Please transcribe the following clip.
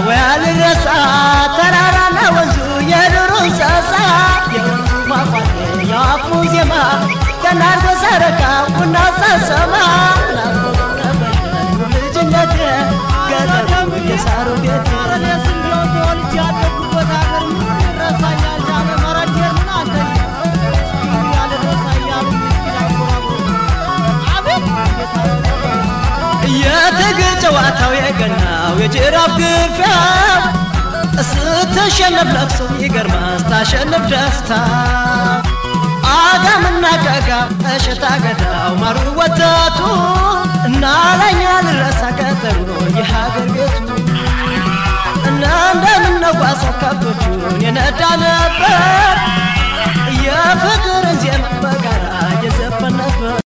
ወይ አልረሳ ተራራና ወንዙ የዱር እንስሳ የወንዙ ፏፏቴ የአፉ ዜማ ከናርጎ ሰረቃ ቡና ሳሰማ ልጅነት ገጠሩ የሳሩ ቤት የትግል ጨዋታው የገናው የጅራፍ ግፊያ ስትሸነፍ ለቅሶ ይገርማል ስታሸንፍ ደስታ አጋምና ቀጋም እሸት አገዳው ማሩ ወተቱ እና ለኛ ልረሳ ቀጠሩ የሀገር ቤቱ እና እንደምነጓሰው ከብቶቹን የነዳ ነበር የፍቅር